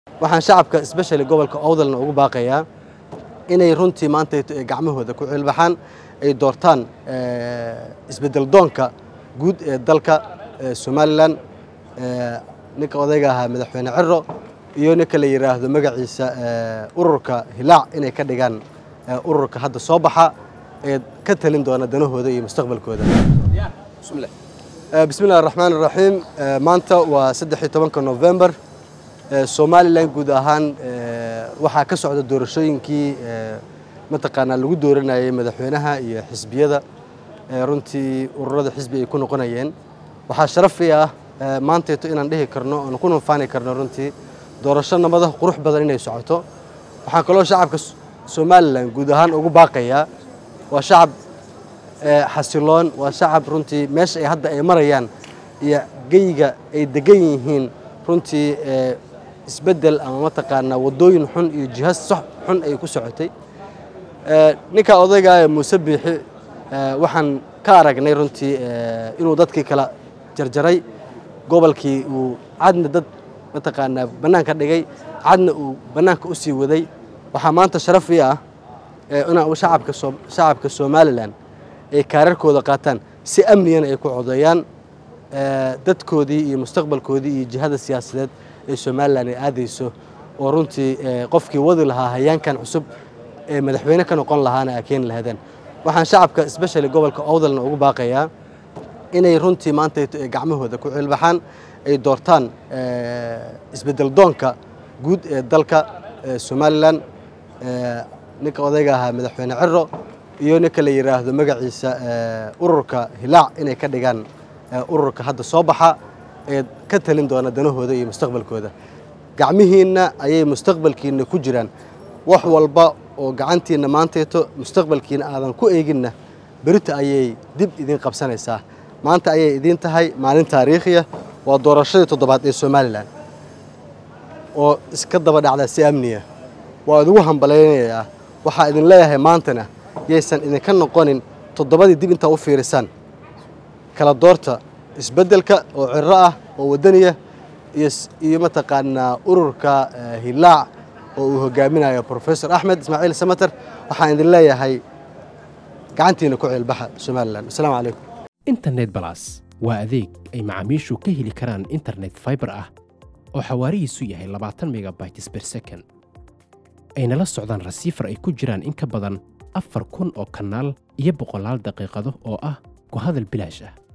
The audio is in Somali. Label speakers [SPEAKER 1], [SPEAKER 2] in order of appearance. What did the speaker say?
[SPEAKER 1] waxaan shacabka especially gobolka owdalna ugu baaqayaa inay runtii maanta gacmahooda ku cilbaxaan ay doortaan isbedel doonka guud ee dalka somalilan ninka odayga ahaa madaxweyne ciro iyo ninka la yidhaahdo magaciisa ururka hilaac inay ka dhigaan ururka hadda soo baxa ee ka talin doona danahooda iyo mustaqbalkooda bismillahi araxmaan iraxiim maanta waa saddex iyo tobanka november somalilan guud ahaan waxaa ka socda doorashooyinkii mataqaanaa lagu dooranayay madaxweynaha iyo xisbiyada runtii ururada xisbi ay ku noqonayeen waxaa sharafi ah maanteeto inaan dhihi karno oon ku nufaani karno runtii doorasho nabada qurux badan inay socoto waxaan kaloo shacabka somalilan guud ahaan ugu baaqayaa waa shacab xasiloon waa shacab runtii meesha ay hadda ay marayaan iyo geyga ay degan yihiin runtii isbeddel ama mataqaanaa waddooyin xun iyo jihas sox xun ay ku socotay ninka odayga ee muuse biixi waxaan ka aragnay runtii inuu dadkii kala jarjaray gobolkii uu cadna dad mataqaanaa bannaanka dhigay cadna uu bannaanka u sii waday waxaa maanta sharaf ii ah inaa shacabka shacabka somalilan ay kaararkooda qaataan si amnigana ay ku codeeyaan dadkoodii iyo mustaqbalkoodii iyo jihada siyaasadeed ee somalilan ay aadayso oo runtii qofkii wadi lahaa hayaankan cusub ee madaxweyne ka noqon lahaana a keeni lahaydeen waxaan shacabka especially gobolka owdalna ugu baaqayaa inay runtii maanta gacmahooda ku cilbaxaan ay doortaan isbedel doonka guud ee dalka somalilan ninka odayga ahaa madaxweyne ciro iyo ninka la yidhaahdo magaciisa ururka hilaac inay ka dhigaan ururka hadda soo baxa ee ka talin doona danahooda iyo mustaqbalkooda gacmihiinna ayay mustaqbalkiinna ku jiraan wax walba oo gacantiinna maanteeto mustaqbalkiina aadan ku eeginna berita ayay dib idin qabsanaysaa maanta ayay idiin tahay maalin taariikhiya waa doorashadii toddobaad ee somalilan oo iska daba dhacda si amniya waa idigu hambalaynayaa waxaa idin leeyahay maantana yaysan idinka noqonin toddobadii dib intaa u fiirisaan kala doorta isbeddelka oo ciro ah oo waddaniya iyo mataqaanaa ururka hilaac oo uu hogaaminayo professor axmed ismaaciil samater waxaan idin leeyahay gacantiina ku ceelbaxa somalilan asalaamu calaykum
[SPEAKER 2] internet balas waa adeeg ay macaamiishu ka heli karaan internet faibar ah oo xawaarihiisu yahay labaatan megabytes ber second ayna la socdaan rasiifar ay ku jiraan in ka badan afar kun oo kanaal iyo boqolaal daqiiqado oo ah ku hadal bilaash ah